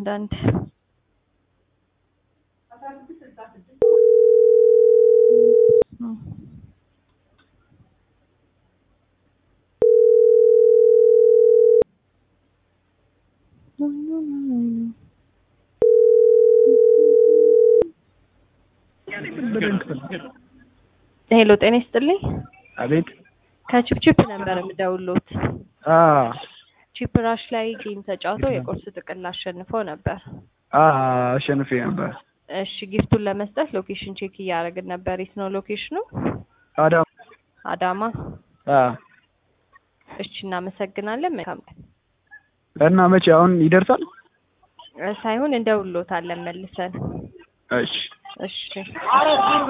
አንዳንድ ሄሎ ጤና ይስጥልኝ። አቤት። ከቺፕቺፕ ነበር የምደውልዎት። አ ቺፕ ራሽ ላይ ጌም ተጫውተው የቁርስ ጥቅል አሸንፈው ነበር። አ አሸንፌ ነበር። እሺ ጊፍቱን ለመስጠት ሎኬሽን ቼክ እያደረግን ነበር። የት ነው ሎኬሽኑ? አዳም አዳማ። አ እሺ እናመሰግናለን። መልካም ቀን። እና መቼ አሁን ይደርሳል? ሳይሆን እንደውልዎታለን መልሰን። እሺ እሺ